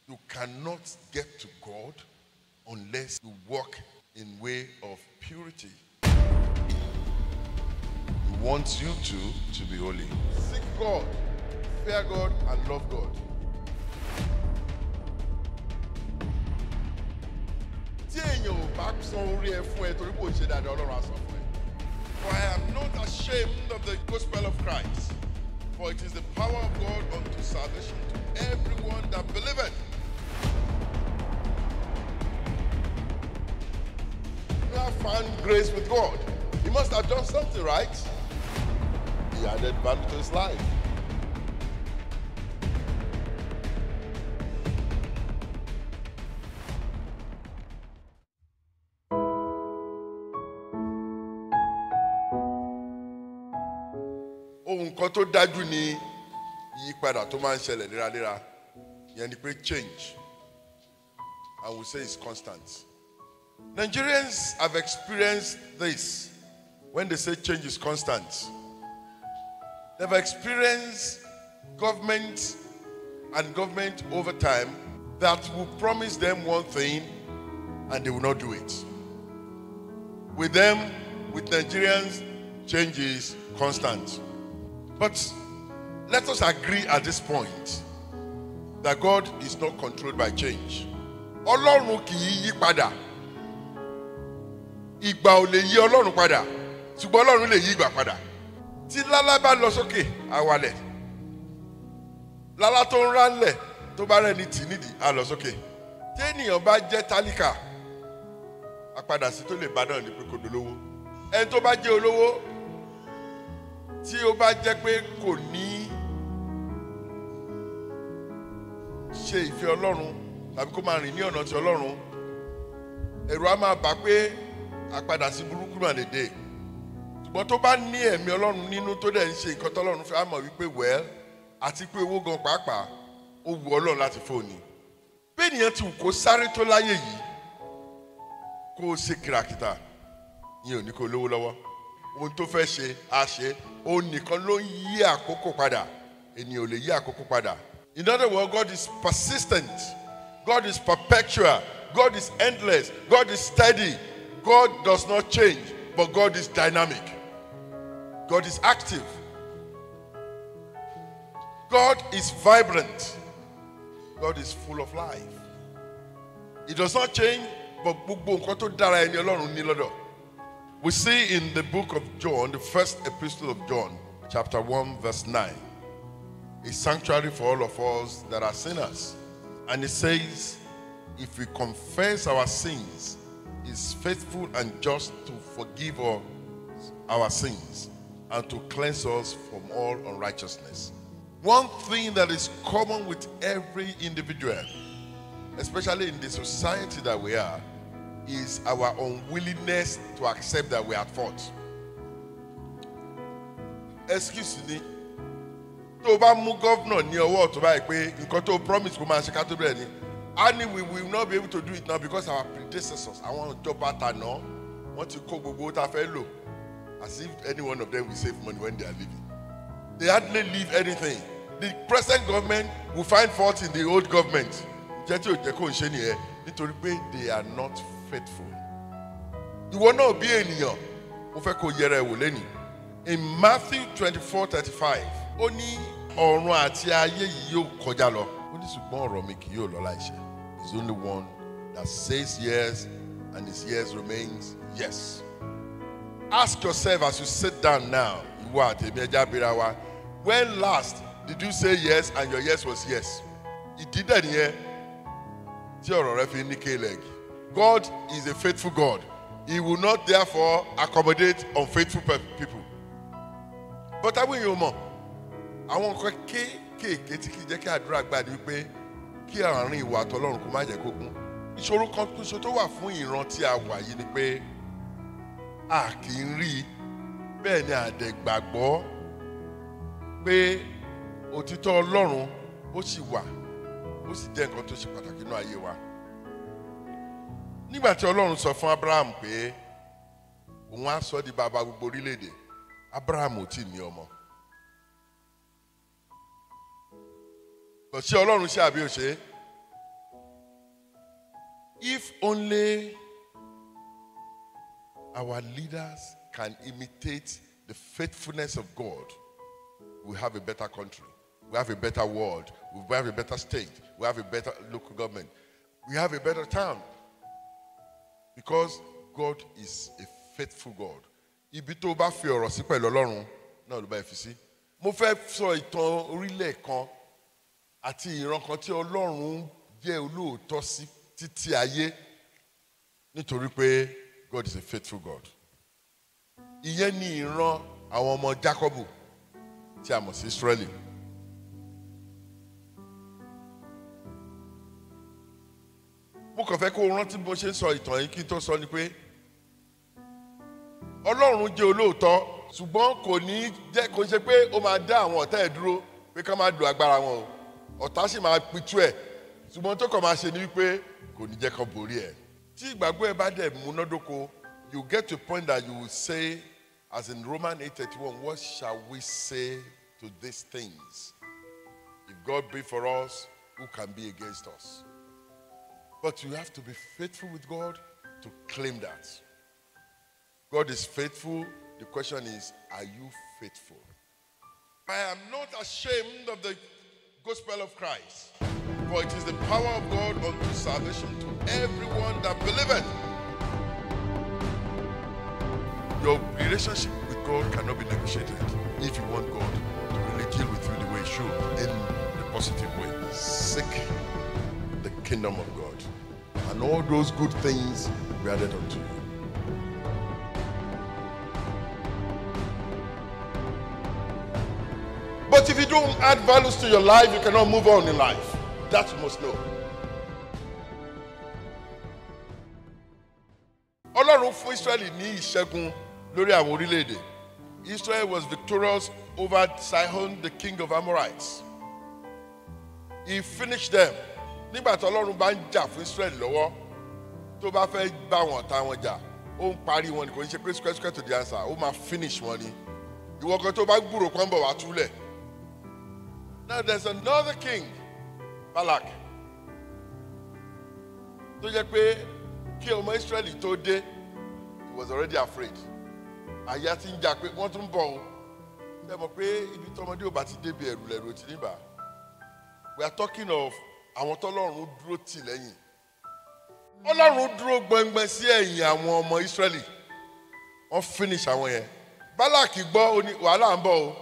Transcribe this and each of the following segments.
You cannot get to God unless you walk in way of purity. He wants you to to be holy. Seek God, fear God, and love God. Tí èèyàn ò bá san orí ẹ fún ẹ torí kò ṣe dáadáa Ọlọ́run á san fún ẹ. For I am not ashamed of the gospel of Christ, for it is the power of God unto salvation to everyone that believeth. You have found grace with God. He must have done something right. He added value to his life. ohun kan tó dájú ni ìyípadà tó máa ń ṣẹlẹ̀ léraléra yẹn ni pé change I will say it's constant. Nigerians have experienced this when they say change is constant. They've experienced government and government over time that will promise them one thing and they will not do it. With them, with Nigerians, change is constant. But let us agree at this point that God is not controlled by change. Ọlọ́run kì í yí padà. Ìgbà ò lè yí Ọlọ́run padà. Ṣùgbọ́n Ọlọ́run lè yí ìgbà padà. Tí lálá bá lọ sókè, á wálẹ̀. Lálá tó ń rálẹ̀ tó bá rẹ̀ ní tì nídìí, á lọ sókè. Tí ènìyàn bá jẹ́ tálíkà, àpadà sí tó lè bá náà ní pé kò dolówó. Ẹni tó bá jẹ́ olówó, tí ó bá jẹ́ pé kò ní ṣe ìfẹ́ ọlọ́run tàbí kó máa rìn ní ọ̀nà ti ọlọ́run ẹ̀rù á máa bà pé àpadà sí burúkú náà lè dé ṣùgbọ́n tó bá ní ẹ̀mí ọlọ́run nínú tó dẹ̀ ń ṣe nǹkan tọ́lọ́run fẹ́ á mọ̀ wípé wẹ́ẹ́ àti pé owó gan pàápàá ó wu ọlọ́run láti fóònù bí ènìyàn ti wù kó sáré tó láyé yìí kó o ṣe kìràkìtà ìyẹn ò ní kó o lówó lọ́wọ́ ohun tó fẹ́ ṣe á ṣe òun nìkan ló ń yí àkókò padà ènìyàn ò lè yí àkókò padà. In other words, God is persistent, God is perpetual, God is endless, God is steady, God does not change, but God is dynamic, God is active, God is vibrant, God is full of life. He does not change, but gbogbo nǹkan tó dára ẹni Ọlọ́run ní lọ́dọ̀. We see in the book of John, the first epistle of John, chapter 1, verse 9, a sanctuary for all of us that are sinners. And it says, if we confess our sins, is faithful and just to forgive us our sins and to cleanse us from all unrighteousness. One thing that is common with every individual, especially in the society that we are, is our unwillingness to accept that we are at fault. Excuse me. Tó o bá mú gọ́vnà ní ọwọ́ ọ̀tún báyìí pé nǹkan tó o promise kó máa ṣe ká tó bẹ̀rẹ̀ ni. A ní we will not be able to do it now because our predecessors, àwọn ìjọba tàná, wọ́n ti kó gbogbo owó tá a fẹ́ lò. As if any one of them will save money when they are leaving. They hardly leave anything. The present government will find fault in the old government. Jẹ́ tí ò jẹ́ kó ń ṣe nìyẹn nítorí pé they are not faithful. Ìwọ náà bí ènìyàn, mo fẹ́ kó yẹra ẹ̀ wò lẹ́nìí. In Matthew twenty-four thirty-five, ó ní ọ̀run àti ayé yìí yóò kọjá lọ. Ó ní ṣùgbọ́n ọ̀rọ̀ mi kì yóò lọ láìṣẹ. He is only one that says yes and his yes remains yes. Ask yourself as you sit down now, ìwọ àtẹ̀mí ẹja bíra wa, when last did you say yes and your yes was yes? Ìdí dẹ̀ nìyẹn tí ọ̀rọ̀ rẹ fi ní kéèlèg. God is a faithful God. He will not therefore accommodate unfaithful pe- people. But àwọn èèyàn mọ̀, àwọn nǹkan kéékèèké tí kì í jẹ́ kí àdúrà gbà ní wípé kí àárín ìwà àtọlọ́run kó má jẹ́ kó gún. Ìṣòro kan ṣoṣo tó wà fún ìran tí a wà yìí ni pé a kì í rí i bẹ́ẹ̀ ni àdẹ̀gbàgbọ́ pé òtítọ́ Ọlọ́run ó sì wà ó sì jẹ́ nǹkan tó ṣe pàtàkì nínú ayé wa. Nígbà tí Ọlọ́run sọ fún Abraham pé òun á sọ di bàbá gbogbo orílẹ̀-èdè, Abraham ò tí ì ní ọmọ. Kò sí Ọlọ́run ṣe àbí òṣè. if only our leaders can imitate the faithfulness of God, we have a better country. We have a better world. We have a better state. We have a better local government. We have a better town. Because God is a faithful God. Ibi tó bá fi ọ̀rọ̀ sí pẹ̀lú Ọlọ́run náà ló bá fi sí. Mo fẹ́ sọ ìtàn orílẹ̀ kan àti ìran kan tí Ọlọ́run jẹ́ olóòótọ́ sí títí ayé nítorí pé God is a faithful God. Ìyẹn ni ìran àwọn ọmọ Jákọ́bù tí a mọ̀ sí Ísírẹ́lì. mo kàn fẹ́ kó o rántí bó ṣe ń sọ ìtàn yìí kí n tó sọ ni pé ọlọ́run jẹ́ olóòótọ́ ṣùgbọ́n kò ní jẹ́ kò ń ṣe pé ó máa dá àwọn ọ̀tá ẹ̀ dúró pé ká máa lo agbára wọn o ọ̀tá sì máa pitú ẹ̀ ṣùgbọ́n tó kàn máa ṣe ni wípé kò ní jẹ́ kó borí ẹ̀ tí ìgbàgbọ́ ẹ bá dẹ̀ múnádóko you get to a point that you will say as in Romans eight thirty one what shall we say to these things if God be for us who can be against us. But you have to be faithful with God to claim that. God is faithful. The question is, are you faithful? I am not ashamed of the gospel of Christ, for it is the power of God unto salvation to everyone that believeth. Your relationship with God cannot be negotiated if you want God to really deal with you the way He should, in the positive way. Seek the kingdom of God and all those good things be added unto you. But if you don't add values to your life, you cannot move on in life. That you must know. Ọlọ́run fún Israẹli ní ìṣẹ́gun lórí àwọn orílẹ̀-èdè. Israel was victorious over Sihon, the king of Amorites. He finished them nígbà tí ọlọ́run bá ń jà fún israel lọ́wọ́ tó bá fẹ́ bá wọn ta wọn jà ó ń parí wọn ni kò ní ṣe pé square square to the answer ó máa finish wọn ni ìwọ kan tó bá gbúrò kan bọ̀ wá túlẹ̀ now there is another king balak tó jẹ́ pé kí ọmọ israel tó dé he was already afraid àyà ti ń jà pé wọ́n tún bọ̀ o ṣe mọ̀ pé ibi tọmọdé ò bá ti débi ẹ̀rù lẹ̀rù ti níbà we are talking of àwọn tọ́lọ́run dúró tì lẹ́yìn ọlọ́run dúró gbọngbọn sí ẹ̀yìn àwọn ọmọ ìsírẹ́lì wọ́n finish àwọn yẹn bálàkì gbọ́ ó ní wàhálà ń bọ̀ o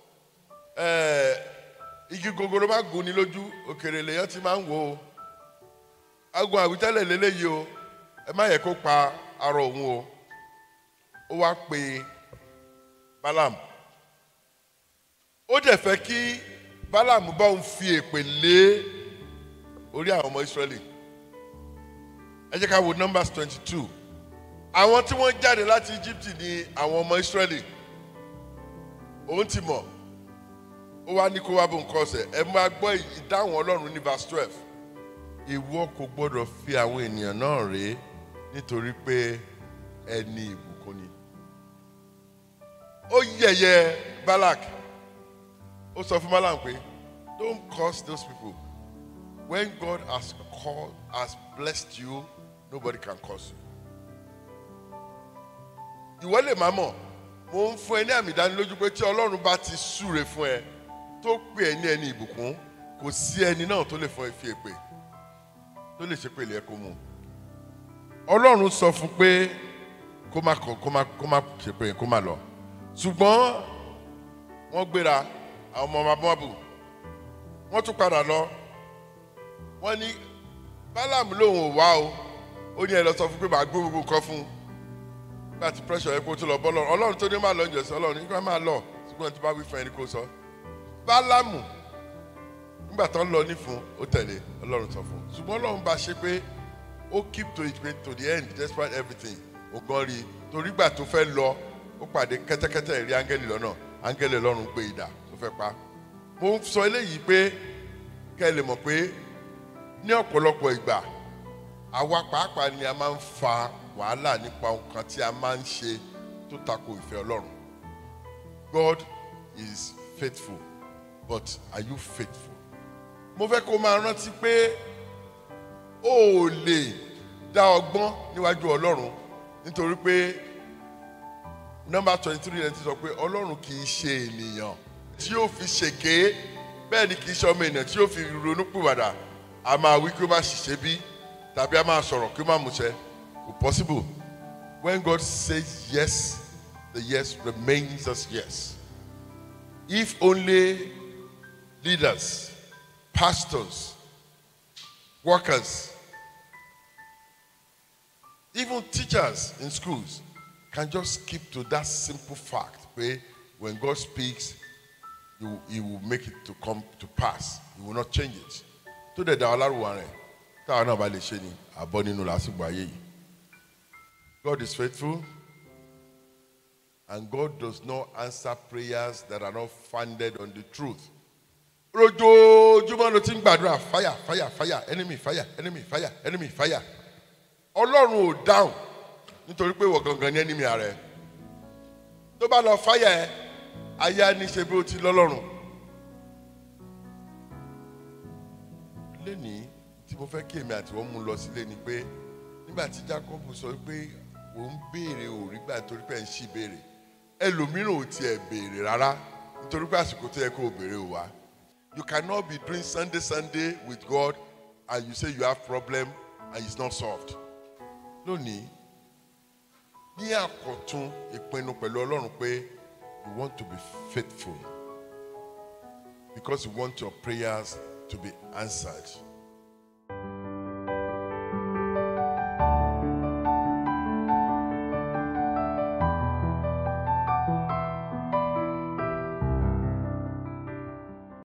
igi gogoro máa gùn ní lójú òkèrè lèyàn ti máa ń wò ó agun àwítẹ́lẹ̀ lélẹ́yìí o ẹ má yẹ kó pa arọ òun o ó wá pe Balaam ó dẹ̀ fẹ́ kí Balaam bá òun fi èpè lé orí àwọn ọmọ Ísírẹ́lì ẹ jẹ́ ká wo Numbers twenty two àwọn tí wọ́n jáde láti Egypt ní àwọn ọmọ Ísírẹ́lì òun ti mọ̀ ó wá ní kó wá bó nǹkan ọ̀sẹ̀ ẹ máa gbọ́ ìdáhùn Ọlọ́run ní verse twelve ìwọ kò gbọ́dọ̀ fi àwọn ènìyàn náà rèé nítorí pé ẹni ìbùkún ni ó yẹ̀yẹ́ Balak ó sọ fún Balaam pé don't curse those people when God has called has blessed you nobody can curse you ìwọ lè má mọ̀ mo ń fún ẹ ní àmì ìdánilójú pé tí Ọlọ́run bá ti súre fún ẹ tó pè ẹ ní ẹni ìbùkún kò sí ẹni náà tó lè fún ẹ fi èpè tó lè ṣe pé ilé ẹ kó mú Ọlọ́run sọ fún pé kó má kó má kó má ṣe pé kó má lọ ṣùgbọ́n wọ́n gbéra àwọn ọmọ ọmọ abọ́bù wọ́n tún padà lọ wọ́n ní Bálámù lòun ò wá o ó ní ẹ lọ sọ fún pé màá gbé gbogbo nǹkan fún un nígbà tí pressure yẹn kó tó lọ bọ́ lọ́rùn Ọlọ́run tó ní máa lọ ìjọsìn Ọlọ́run nígbà máa lọ ṣùgbọ́n tí bá wí fún ẹni kó sọ Bálámù nígbà tó ń lọ ní fún ó tẹ̀lé Ọlọ́run sọ fún un ṣùgbọ́n Ọlọ́run bá ṣe pé ó keep to it to the end despite everything ògbọ́n rí i torí gbà tó fẹ́ lọ ó pàdé kẹ́tẹ́kẹ́tẹ́ rí áńgẹ́lì lọ́nà áńgẹ́lì Ọlọ́run gbé idà tó fẹ́ pa mo ń sọ eléyìí pé kẹ́ ẹ lè mọ̀ pé ní ọ̀pọ̀lọpọ̀ ìgbà àwa pàápàá ni a máa ń fa wàhálà nípa nǹkan tí a máa ń ṣe tó tako ìfẹ́ Ọlọ́run God is faithful but are you faithful? mo fẹ́ kó máa rántí pé o ò lè dá ọgbọ́n níwájú ọlọ́run nítorí pé nọ́mbà twenty three rẹ̀ ti sọ pé ọlọ́run kì í ṣe ènìyàn tí yóò fi ṣèké bẹ́ẹ̀ ni kì í ṣe ọmọ ènìyàn tí yóò fi ronú pìwàdà a máa wí kí ó má ṣiṣẹ́ bí tàbí a máa sọ̀rọ̀ kí ó má múṣẹ kò possible when God says yes the yes remains as yes if only leaders pastors workers even teachers in schools can just keep to that simple fact where when God speaks, he will, he will make it to come to pass. He will not change it. Tó dẹ̀ dá wa lárúwà rẹ̀ táwa náà bá lè ṣe ni àbọ̀ nínú làásìgbò ayé yìí. God is faithful and God does not answer prayers that are not founded on the truth. Rojoojúmọ́ ló ti ń gbàdúrà fire fire fire enemy fire enemy fire enemy fire. Ọlọ́run ò dáhùn nítorí pé ìwọ gangan ní ẹnìmí ààrẹ tó bá lọ fáyà ẹ ayé á ní ṣe bí ó ti lọ́lọ́run. lẹ́nìí tí mo fẹ́ kí èmi àti wọ́n mú lọ sílé ni pé nígbà tí Jacob sọ pé òun béèrè òrí gbà nítorí pé ẹ̀ ń ṣì béèrè ẹlòmíràn ò tiẹ̀ béèrè rárá nítorí pé àsìkò tó yẹ kó o béèrè ò wá. You cannot be doing Sunday Sunday with God and you say you have problem and it's not solved. Lónìí ní àkọ́tún ìpinnu pẹ̀lú ọlọ́run pé you want to be faithful because you want your prayers to be answered.